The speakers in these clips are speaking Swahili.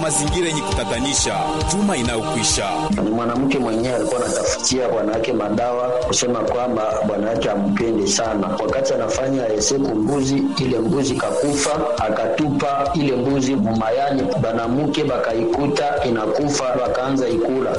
mazingira yenye kutatanisha juma inayokwisha. Ni mwanamke mwenyewe alikuwa anatafutia bwana yake madawa, kusema kwamba bwana yake ampende sana. Wakati anafanya eseku mbuzi, ile mbuzi kakufa, akatupa ile mbuzi mumayani, banamuke bakaikuta inakufa, wakaanza ikula.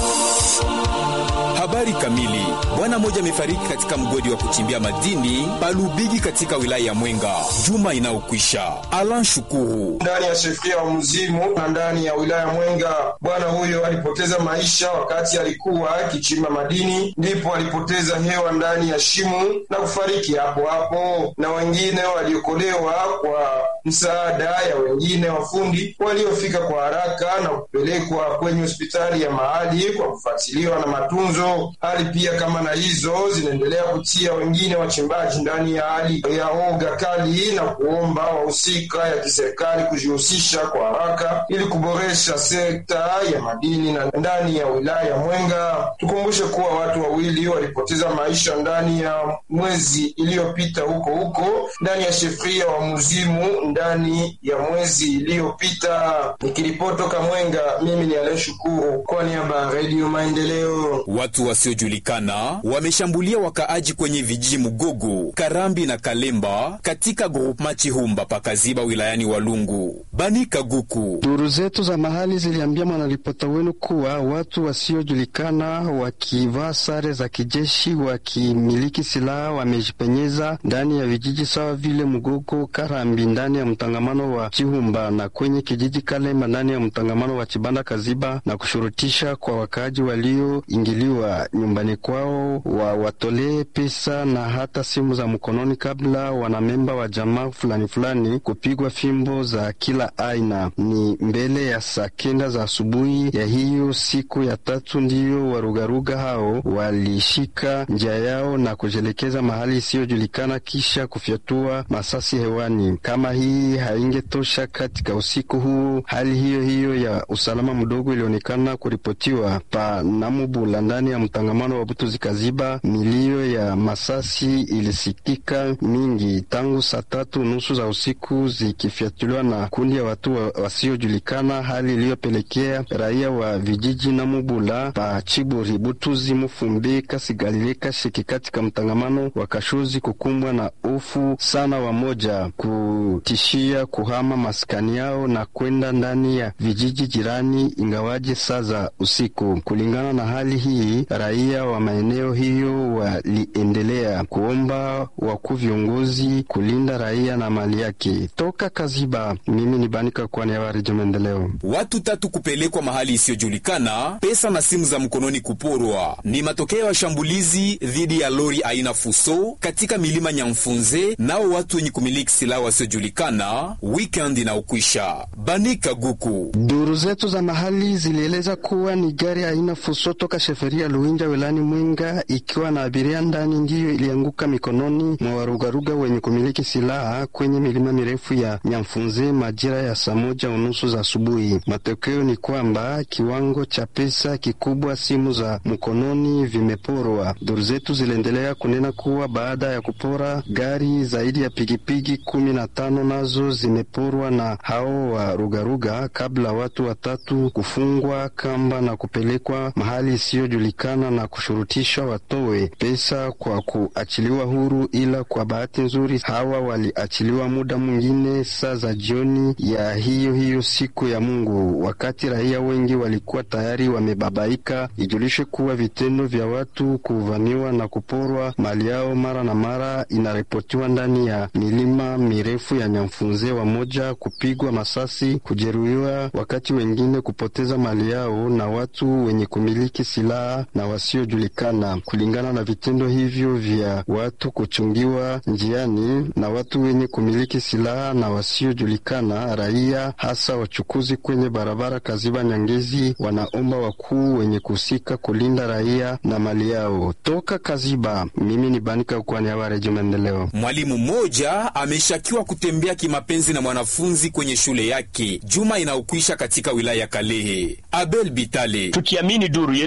Habari kamili. Bwana mmoja amefariki katika mgodi wa kuchimbia madini Palubigi katika wilaya ya Mwenga juma inayokwisha. Alan Shukuru ndani ya shefria wa Mzimu na ndani ya wilaya Mwenga. Bwana huyo alipoteza maisha wakati alikuwa akichimba madini, ndipo alipoteza hewa ndani ya shimo na kufariki hapo hapo, na wengine waliokolewa kwa msaada ya wengine wafundi waliofika kwa haraka na kupelekwa kwenye hospitali ya mahali kwa kufuatiliwa na matunzo. Hali pia kama na hizo zinaendelea kutia wengine wachimbaji ndani ya hali ya oga kali na kuomba wahusika ya kiserikali kujihusisha kwa haraka ili kuboresha sekta ya madini na ndani ya wilaya ya Mwenga. Tukumbushe kuwa watu wawili walipoteza maisha ndani ya mwezi iliyopita huko huko ndani ya shefria wa Muzimu ndani ya mwezi iliyopita. Nikiripotoka Mwenga, mimi ni Aleshukuru kwa niaba ya Redio Maendeleo. Watu wasiojulikana wameshambulia wakaaji kwenye vijiji Mugogo, Karambi na Kalemba katika groupema Chihumba pakaziba wilayani Walungu. Bani Kaguku. Duru zetu za mahali ziliambia mwanaripota wenu kuwa watu wasiojulikana wakivaa sare za kijeshi wakimiliki silaha wamejipenyeza ndani ya vijiji sawa vile Mugogo, Karambi ndani ya mtangamano wa Chihumba na kwenye kijiji Kalemba ndani ya mtangamano wa Chibanda Kaziba na kushurutisha kwa wakaaji walioingiliwa nyumbani kwao wa watolee pesa na hata simu za mkononi kabla wanamemba wa jamaa fulani fulani kupigwa fimbo za kila aina. Ni mbele ya saa kenda za asubuhi ya hiyo siku ya tatu ndiyo warugaruga hao walishika njia yao na kujelekeza mahali isiyojulikana kisha kufyatua masasi hewani. Kama hii haingetosha, katika usiku huu hali hiyo hiyo ya usalama mdogo ilionekana kuripotiwa pa Namubula ndani ya mtangamano wa Butuzi Kaziba. Milio ya masasi ilisikika mingi tangu saa tatu nusu za usiku zikifyatuliwa na kundi ya watu wa, wasiojulikana, hali iliyopelekea raia wa vijiji Namubula pa Chiburi, Butuzi, Mufumbi, Kasigalile, Kashiki katika mtangamano wa Kashuzi kukumbwa na hofu sana, wamoja kutishia kuhama maskani yao na kwenda ndani ya vijiji jirani, ingawaje saa za usiku. Kulingana na hali hii, raia wa maeneo hiyo waliendelea kuomba wakuu viongozi kulinda raia na mali yake. Toka Kaziba, mimi ni Banika kwa niaba ya Redio Maendeleo. Watu tatu kupelekwa mahali isiyojulikana, pesa na simu za mkononi kuporwa ni matokeo ya shambulizi dhidi ya lori aina Fuso katika milima Nyamfunze, nao watu wenye kumiliki silaha wasiojulikana weekend inaokwisha. Banika Guku. Duru zetu za mahali zilieleza kuwa ni gari aina Fuso toka sheferia Luinja wilani Mwenga ikiwa na abiria ndani ndiyo ilianguka mikononi mwa warugaruga wenye kumiliki silaha kwenye milima mirefu ya Nyamfunze majira ya saa moja unusu za asubuhi. Matokeo ni kwamba kiwango cha pesa kikubwa, simu za mkononi vimeporwa. Duru zetu ziliendelea kunena kuwa baada ya kupora gari zaidi ya pigipigi kumi na tano nazo zimeporwa na hao wa rugaruga, kabla watu watatu kufungwa kamba na kupelekwa mahali isiyojulikana na kushurutishwa watowe pesa kwa kuachiliwa huru, ila kwa bahati nzuri hawa waliachiliwa muda mwingine saa za jioni ya hiyo hiyo siku ya Mungu, wakati raia wengi walikuwa tayari wamebabaika. Ijulishe kuwa vitendo vya watu kuvamiwa na kuporwa mali yao mara na mara inaripotiwa ndani ya milima mirefu ya Nyamfunze, wamoja kupigwa masasi, kujeruhiwa, wakati wengine kupoteza mali yao na watu wenye kumiliki silaha na wasiojulikana. Kulingana na vitendo hivyo vya watu kuchungiwa njiani na watu wenye kumiliki silaha na wasiojulikana, raia hasa wachukuzi kwenye barabara Kaziba Nyangezi wanaomba wakuu wenye kuhusika kulinda raia na mali yao. Toka Kaziba, mimi ni Banika kwa niaba ya Redio Maendeleo. Mwalimu mmoja ameshakiwa kutembea kimapenzi na mwanafunzi kwenye shule yake juma inaokwisha katika wilaya ya Kalehe. Abel Bitale. Tukiamini duru yetu ambayo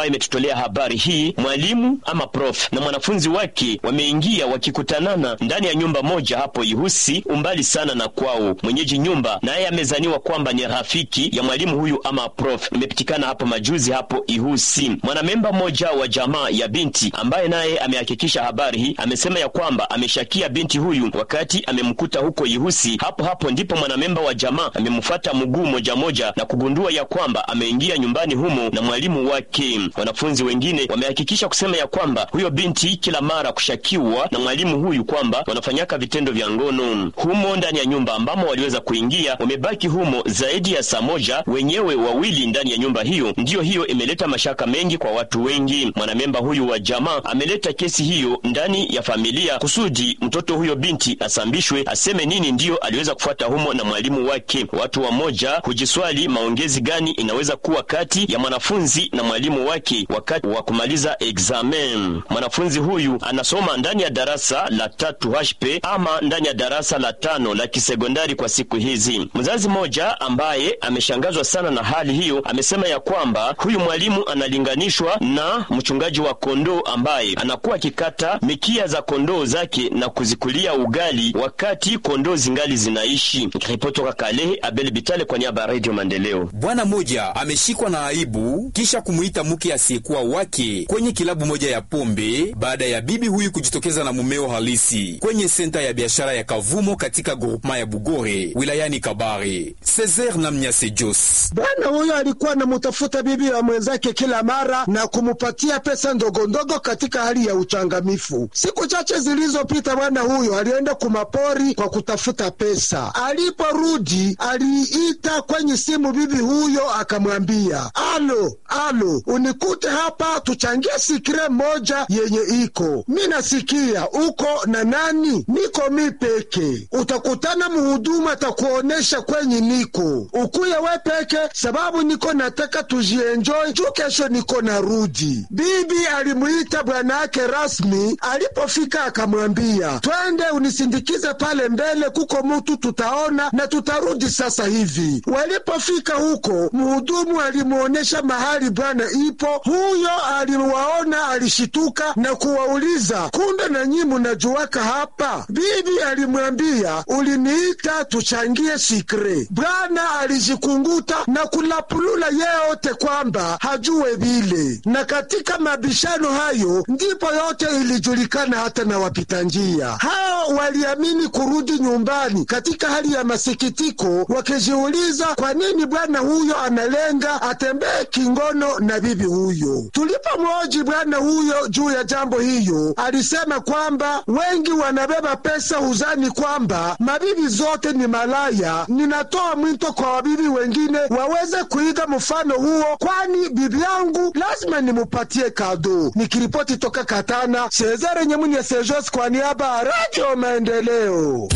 ambayo imetutolea habari hii, mwalimu ama prof na mwanafunzi wake wameingia wakikutanana ndani ya nyumba moja hapo Ihusi, umbali sana na kwao. Mwenyeji nyumba naye amezaniwa kwamba ni rafiki ya mwalimu huyu ama prof. Imepitikana hapo majuzi hapo Ihusi. Mwanamemba mmoja wa jamaa ya binti ambaye naye amehakikisha habari hii amesema ya kwamba ameshakia binti huyu wakati amemkuta huko Ihusi. Hapo hapo ndipo mwanamemba wa jamaa amemfuata mguu moja moja na kugundua ya kwamba ameingia nyumbani humo na mwalimu wake. Wanafunzi wengine wamehakikisha kusema ya kwamba huyo binti kila mara kushakiwa na mwalimu huyu kwamba wanafanyaka vitendo vya ngono humo ndani ya nyumba ambamo waliweza kuingia. Wamebaki humo zaidi ya saa moja, wenyewe wawili ndani ya nyumba hiyo. Ndiyo hiyo imeleta mashaka mengi kwa watu wengi. Mwanamemba huyu wa jamaa ameleta kesi hiyo ndani ya familia kusudi mtoto huyo binti asambishwe, aseme nini ndiyo aliweza kufuata humo na mwalimu wake. Watu wamoja hujiswali maongezi gani inaweza kuwa kati ya mwanafunzi na mwalimu wake wakati wa kumaliza examen. Mwanafunzi huyu anasoma ndani ya darasa la tatu HP ama ndani ya darasa la tano la kisekondari kwa siku hizi. Mzazi mmoja ambaye ameshangazwa sana na hali hiyo amesema ya kwamba huyu mwalimu analinganishwa na mchungaji wa kondoo ambaye anakuwa akikata mikia za kondoo zake na kuzikulia ugali wakati kondoo zingali zinaishi. Ripoti toka Kalehe, Abel Bitale kwa niaba ya Radio Maendeleo. Bwana mmoja ameshikwa na aibu kisha kumuita mke asiyekuwa wake kwenye kilabu moja ya pombe baada ya bibi huyu kujitokeza na mumeo halisi kwenye senta ya biashara ya Kavumo katika groupema ya Bugore wilayani Kabare. Cesar na Mnyase Jos. Bwana huyo alikuwa anamutafuta bibi wa mwenzake kila mara na kumupatia pesa ndogondogo katika hali ya uchangamifu. Siku chache zilizopita, bwana huyo alienda kumapori kwa kutafuta pesa. Aliporudi aliita kwenye simu bibi huyo akamwambia, alo alo, unikute hapa tuchangie sikire moja yenye iko mi nasikia uko na nani? Niko mi peke. Utakutana muhudumu atakuonesha kwenye niko, ukuye we peke, sababu niko nataka tujienjoy juu kesho niko narudi. Bibi alimuita bwana yake rasmi. Alipofika akamwambia, twende unisindikize pale mbele, kuko mutu tutaona na tutarudi sasa hivi. Walipofika huko, mhudumu alimuonesha mahali bwana ipo. Huyo aliwaona, alishituka na kuwauliza, kumbe na nyi munajuwaka hapa? Bibi alimwambia, uliniita tuchangie sikre. Bwana alijikunguta na kulapulula yeyote kwamba hajue vile, na katika mabishano hayo ndipo yote ilijulikana hata na wapita njia hao waliamini kurudi nyumbani katika hali ya masikitiko, wakijiuliza kwa nini bwana huyo analenga atembee kingono na bibi huyo. Tulipomwoji bwana huyo juu ya jambo hiyo, alisema kwamba wengi wanabeba pesa huzani kwamba mabibi zote ni malaya. Ninatoa mwito kwa wabibi wengine waweze kuiga mfano huo, kwani bibi yangu lazima nimupatie kado. Nikiripoti toka Katana, Cesare Nyemuni ya Sejos kwa niaba ya Radio Maendeleo.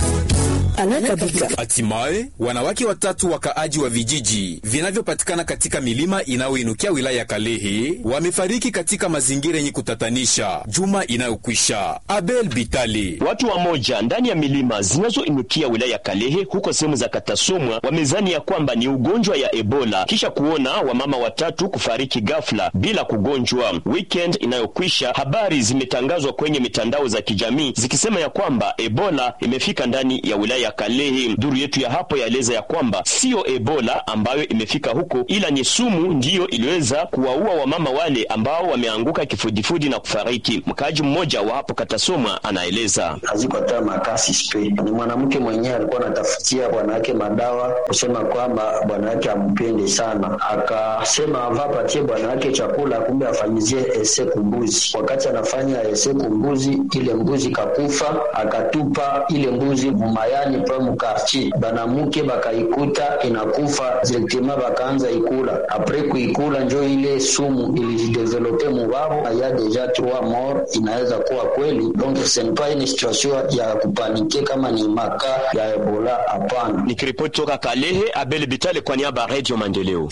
Hatimaye wanawake watatu wakaaji wa vijiji vinavyopatikana katika milima inayoinukia wilaya ya Kalehe wamefariki katika mazingira yenye kutatanisha juma inayokwisha. Abel Bitali. Watu wamoja ndani ya milima zinazoinukia wilaya ya Kalehe huko sehemu za Katasomwa wamezani ya kwamba ni ugonjwa ya Ebola kisha kuona wamama watatu kufariki ghafla bila kugonjwa. Weekend inayokwisha habari zimetangazwa kwenye mitandao za kijamii zikisema ya kwamba Ebola imefika ndani ya wilaya ya Kalehe. Duru yetu ya hapo yaeleza ya kwamba siyo Ebola ambayo imefika huko, ila ni sumu ndiyo iliweza kuwaua wamama wale ambao wameanguka kifudifudi na kufariki. Mkaaji mmoja wa hapo Katasomwa anaeleza hazikotoa makasi spe. Ni mwanamke mwenyewe alikuwa anatafutia bwana wake madawa, kusema kwamba bwana wake ampende sana, akasema avapatie bwana wake chakula, kumbe afanyizie ese kumbuzi. Wakati anafanya ese kumbuzi, ile mbuzi kakufa, akatupa ile mbuzi mumayani pa mukartier, banamuke bakaikuta inakufa direktema, bakaanza ikula. Apres kuikula njo ile sumu ilijidevelope mubabo na ya deja trois mort, inaweza kuwa kweli donc ce n'est pas une situation ya kupanike kama ni maka ya Ebola, hapana. Nikiripoti toka Kalehe, Abel Bitale kwa niaba ya Radio Maendeleo.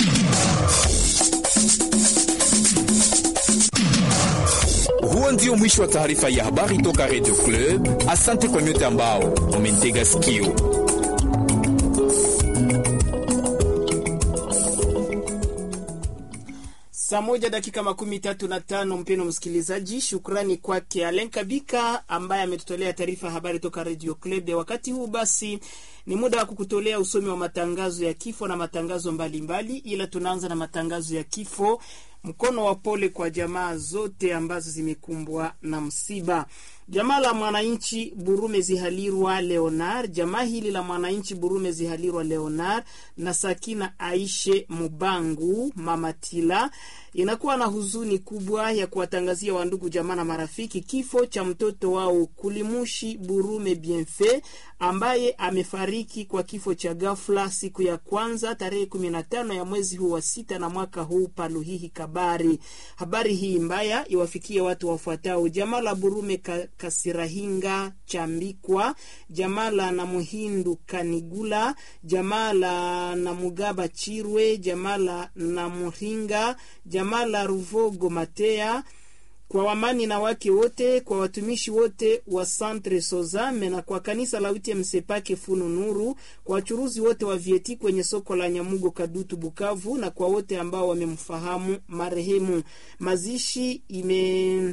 Huo ndio mwisho wa taarifa ya habari toka Radio Club. Asante kwa nyote ambao umentega sikio. Saa moja dakika makumi tatu na tano. Mpeno msikilizaji, shukrani kwake Alen Kabika ambaye ametutolea taarifa habari toka Radio Club. Wakati huu basi ni muda wa kukutolea usomi wa matangazo ya kifo na matangazo mbalimbali mbali, ila tunaanza na matangazo ya kifo. Mkono wa pole kwa jamaa zote ambazo zimekumbwa na msiba. Jamaa la mwananchi Burume Zihalirwa Leonard, jamaa hili la mwananchi Burume Zihalirwa Leonard na Sakina Aishe Mubangu Mamatila inakuwa na huzuni kubwa ya kuwatangazia wandugu jamaa na marafiki kifo cha mtoto wao Kulimushi Burume Bienfait ambaye amefariki kwa kifo cha ghafla siku ya kwanza tarehe kumi na tano ya mwezi huu wa sita na mwaka huu Paluhihi Kabari. Habari hii mbaya iwafikie watu wafuatao: jamaa la Burume ka, Kasirahinga Chambikwa, jamaa la Namuhindu Kanigula, jamaa la Namugaba Chirwe, jamaa la Namuhinga, jamaa la Ruvogo Matea kwa wamani na wake wote, kwa watumishi wote wa Centre Sozame na kwa kanisa la UTM Sepake Funu Nuru, kwa wachuruzi wote wa vieti kwenye soko la Nyamugo Kadutu Bukavu, na kwa wote ambao wamemfahamu marehemu. Mazishi ime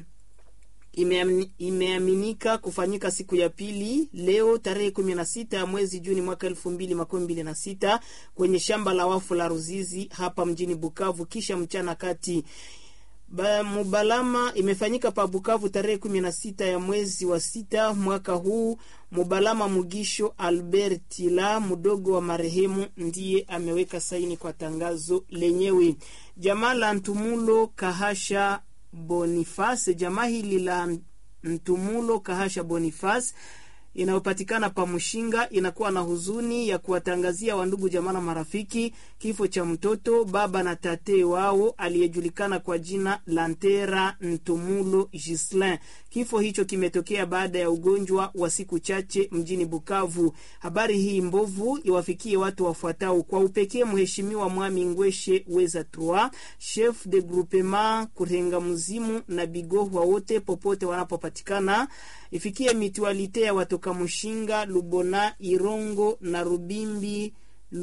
imeaminika kufanyika siku ya pili leo tarehe kumi na sita ya mwezi Juni mwaka elfu mbili makumi mbili na sita kwenye shamba la wafu la Ruzizi hapa mjini Bukavu, kisha mchana kati Ba, Mubalama imefanyika pa Bukavu tarehe kumi na sita ya mwezi wa sita mwaka huu. Mubalama Mugisho Albertila mdogo wa marehemu ndiye ameweka saini kwa tangazo lenyewe. Jamaa la Ntumulo Kahasha Boniface, jamaa hili la Ntumulo Kahasha Boniface inayopatikana pa Mushinga inakuwa na huzuni ya kuwatangazia wandugu jamaa na marafiki kifo cha mtoto baba na tate wao aliyejulikana kwa jina Lantera Ntumulo Gislin. Kifo hicho kimetokea baada ya ugonjwa wa siku chache mjini Bukavu. Habari hii mbovu iwafikie watu wafuatao: kwa upekee Mheshimiwa Mwami Ngweshe Weza Trois, chef de groupement Kurenga Mzimu na Bigohwa wote popote wanapopatikana ifikie mitualite ya watoka Mushinga, Lubona, Irongo na Rubimbi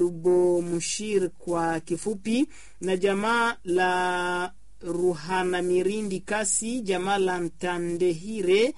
Lubomushir kwa kifupi, na jamaa la Ruhana Mirindi Kasi, jamaa la Ntandehire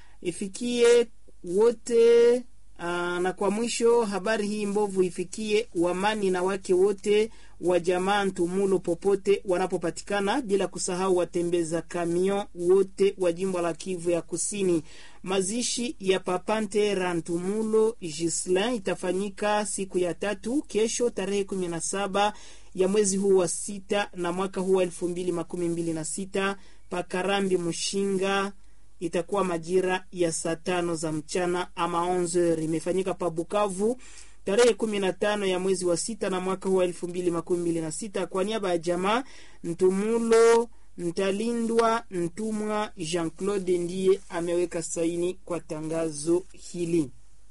ifikie wote. Aa, na kwa mwisho habari hii mbovu ifikie wamani na wake wote wa jamaa Ntumulo popote wanapopatikana, bila kusahau watembeza kamion wote wa jimbo la Kivu ya Kusini. Mazishi ya Papantera Ntumulo Gislin itafanyika siku ya tatu kesho, tarehe kumi na saba ya mwezi huu wa sita na mwaka huu wa elfu mbili makumi mbili na sita Pakarambi Mushinga itakuwa majira ya saa tano za mchana ama 11 imefanyika pa Bukavu tarehe kumi na tano ya mwezi wa sita na mwaka huu wa elfu mbili makumi mbili na sita kwa niaba ya jamaa Ntumulo Ntalindwa Ntumwa Jean Claude ndiye ameweka saini kwa tangazo hili.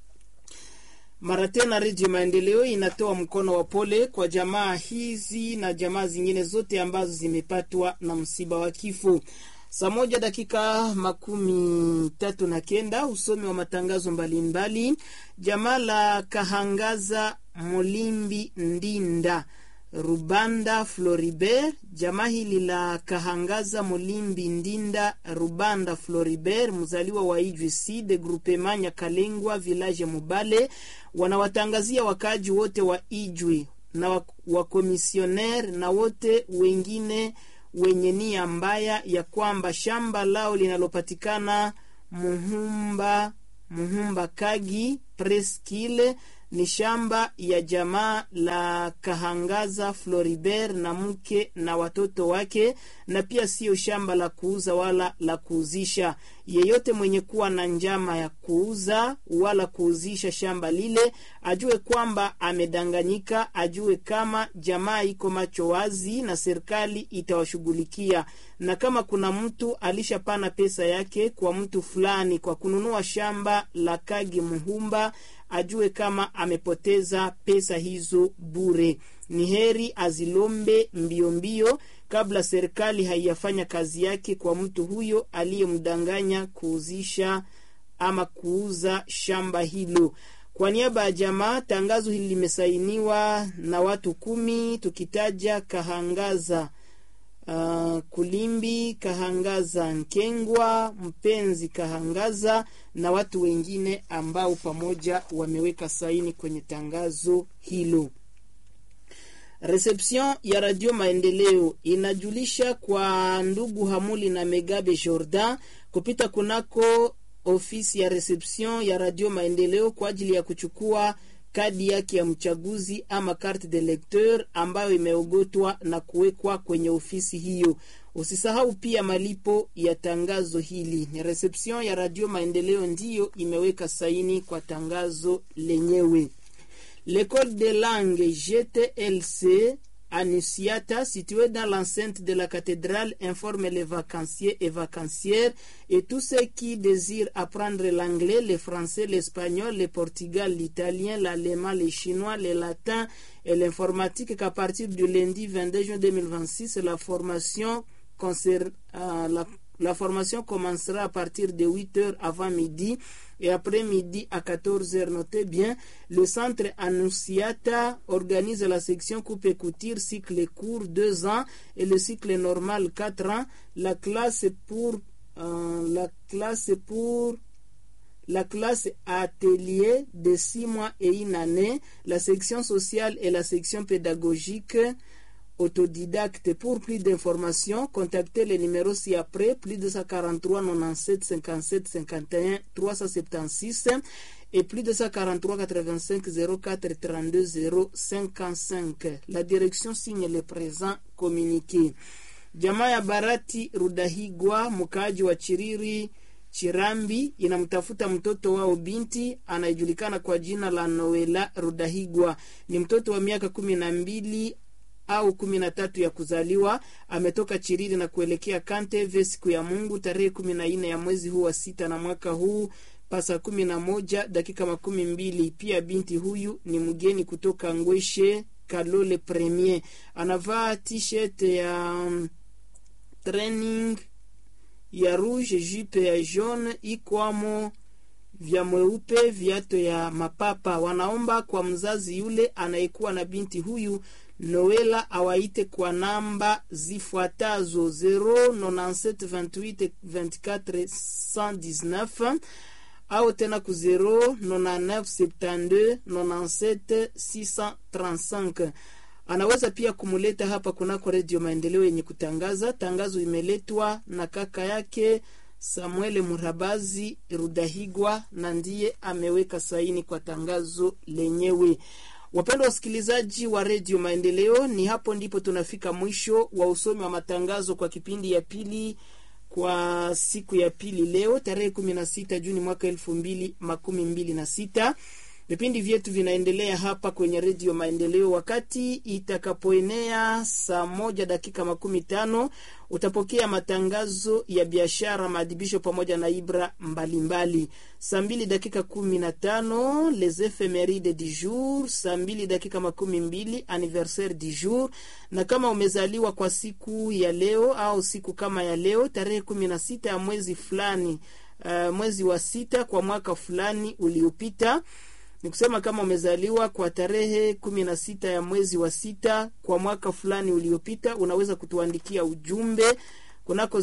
Mara tena Redio Maendeleo inatoa mkono wa pole kwa jamaa hizi na jamaa zingine zote ambazo zimepatwa na msiba wa kifo. Saa moja dakika makumi tatu na kenda usomi wa matangazo mbalimbali. Jamaa la Kahangaza Molimbi Ndinda Rubanda Floribert, jamaa hili la Kahangaza Molimbi Ndinda Rubanda Floribert, mzaliwa wa Ijwi de groupement Nyakalengwa village Mubale, wanawatangazia wakaaji wote wa Ijwi na wakomisioner na wote wengine wenye nia mbaya ya kwamba shamba lao linalopatikana Muhumba Muhumba Kagi Preskile ni shamba ya jamaa la Kahangaza Floribert na mke na watoto wake, na pia siyo shamba la kuuza wala la kuuzisha. Yeyote mwenye kuwa na njama ya kuuza wala kuuzisha shamba lile ajue kwamba amedanganyika, ajue kama jamaa iko macho wazi na serikali itawashughulikia, na kama kuna mtu alishapana pesa yake kwa mtu fulani kwa kununua shamba la Kagi Muhumba ajue kama amepoteza pesa hizo bure. Ni heri azilombe mbio mbio kabla serikali haiyafanya kazi yake kwa mtu huyo aliyemdanganya kuuzisha ama kuuza shamba hilo. Kwa niaba ya jamaa, tangazo hili limesainiwa na watu kumi, tukitaja Kahangaza uh, Kulimbi Kahangaza Nkengwa, Mpenzi Kahangaza na watu wengine ambao pamoja wameweka saini kwenye tangazo hilo. Reception ya Radio Maendeleo inajulisha kwa ndugu Hamuli na Megabe Jordan kupita kunako ofisi ya reception ya Radio Maendeleo kwa ajili ya kuchukua kadi yake ya mchaguzi ama carte de lecteur ambayo imeogotwa na kuwekwa kwenye ofisi hiyo. Usisahau pia malipo ya tangazo hili. Ni reception ya Radio Maendeleo ndiyo imeweka saini kwa tangazo lenyewe. L'école des langues GTLC Annunciata, située dans l'enceinte de la cathédrale, informe les vacanciers et vacancières et tous ceux qui désirent apprendre l'anglais, le français, l'espagnol, le portugais, l'italien, l'allemand, le chinois, le latin et l'informatique qu'à partir du lundi 22 juin 2026, la formation concerne, euh, la la formation commencera à partir de 8 heures avant midi et après midi à 14 heures. Notez bien, le centre Annunciata organise la section coupe et couture, cycle court 2 ans et le cycle normal 4 ans. La classe pour euh, la classe pour la classe atelier de 6 mois et une année, la section sociale et la section pédagogique autodidacte. Pour plus d'informations, contactez le numéro ci-après, plus 243 97 57 51 376 et plus 243 85 04 32 0 55. La direction signe le présent communiqué. Jamaa ya Barati Rudahigwa, mkaaji wa Chiriri Chirambi, inamtafuta mtoto wao binti anayejulikana kwa jina la Noela Rudahigwa. Ni mtoto wa miaka kumi na mbili au kumi na tatu ya kuzaliwa. Ametoka Chiriri na kuelekea Kanteve siku ya Mungu tarehe kumi na nne ya mwezi huu wa sita na mwaka huu pasa kumi na moja dakika makumi mbili. Pia binti huyu ni mgeni kutoka Ngweshe Kalole Premier, anavaa t-shirt ya um, training ya rouge, jupe ya jaune, ikwamo vya mweupe, viato ya mapapa. Wanaomba kwa mzazi yule anayekuwa na binti huyu Noela awaite kwa namba zifuatazo 097282419 au tena ku 0997297 Anaweza pia kumuleta hapa kunako Redio Maendeleo yenye kutangaza. Tangazo imeletwa na kaka yake Samuel Murabazi Rudahigwa na ndiye ameweka saini kwa tangazo lenyewe. Wapendwa wasikilizaji wa redio Maendeleo, ni hapo ndipo tunafika mwisho wa usomi wa matangazo kwa kipindi ya pili kwa siku ya pili leo tarehe kumi na sita Juni mwaka elfu mbili makumi mbili na sita. Vipindi vyetu vinaendelea hapa kwenye redio Maendeleo. Wakati itakapoenea saa moja dakika makumi tano utapokea matangazo ya biashara, maadhibisho pamoja na ibra mbalimbali. Saa mbili dakika kumi na tano les ephemeride du jour. Saa mbili dakika makumi mbili anniversaire du jour. Na kama umezaliwa kwa siku ya leo au siku kama ya leo tarehe kumi na sita ya mwezi fulani, uh, mwezi wa sita kwa mwaka fulani uliopita ni kusema kama umezaliwa kwa tarehe kumi na sita ya mwezi wa sita kwa mwaka fulani uliopita, unaweza kutuandikia ujumbe kunako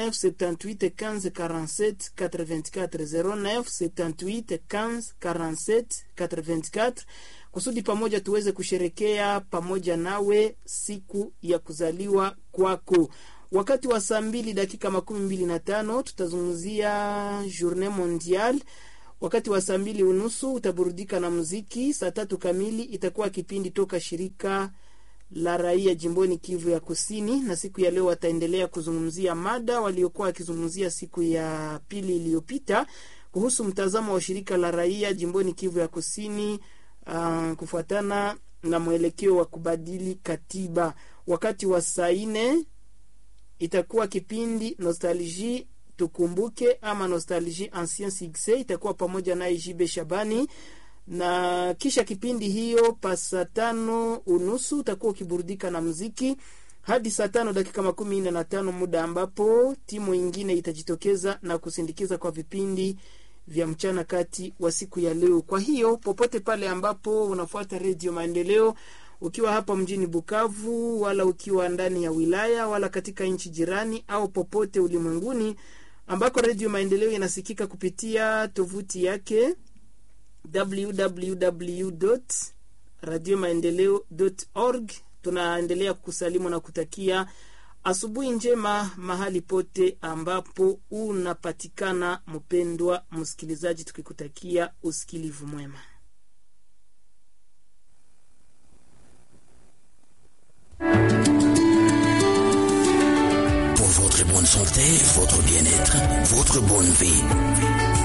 0978154784 kusudi pamoja tuweze kusherekea pamoja nawe siku ya kuzaliwa kwako. Wakati wa saa mbili dakika makumi mbili na tano tutazungumzia journée mondiale wakati wa saa mbili unusu utaburudika na muziki. Saa tatu kamili itakuwa kipindi toka shirika la raia jimboni Kivu ya Kusini, na siku ya leo wataendelea kuzungumzia mada waliokuwa wakizungumzia siku ya pili iliyopita kuhusu mtazamo wa shirika la raia jimboni Kivu ya Kusini uh, kufuatana na mwelekeo wa kubadili katiba. Wakati wa saa nne itakuwa kipindi nostalgie tukumbuke ama nostalgie ancien succès itakuwa pamoja naye Jibe Shabani, na kisha kipindi hiyo pa saa tano unusu utakuwa ukiburudika na muziki hadi saa tano dakika makumi nne na tano muda ambapo timu ingine itajitokeza na kusindikiza kwa vipindi vya mchana kati wa siku ya leo. Kwa hiyo popote pale ambapo unafuata redio Maendeleo ukiwa hapa mjini Bukavu wala ukiwa ndani ya wilaya wala katika nchi jirani au popote ulimwenguni ambako Redio Maendeleo inasikika kupitia tovuti yake www radio maendeleo org. Tunaendelea kusalimu na kutakia asubuhi njema mahali pote ambapo unapatikana, mpendwa msikilizaji, tukikutakia usikilivu mwema. Pour votre bonne santé, votre bien-être, votre bonne vie.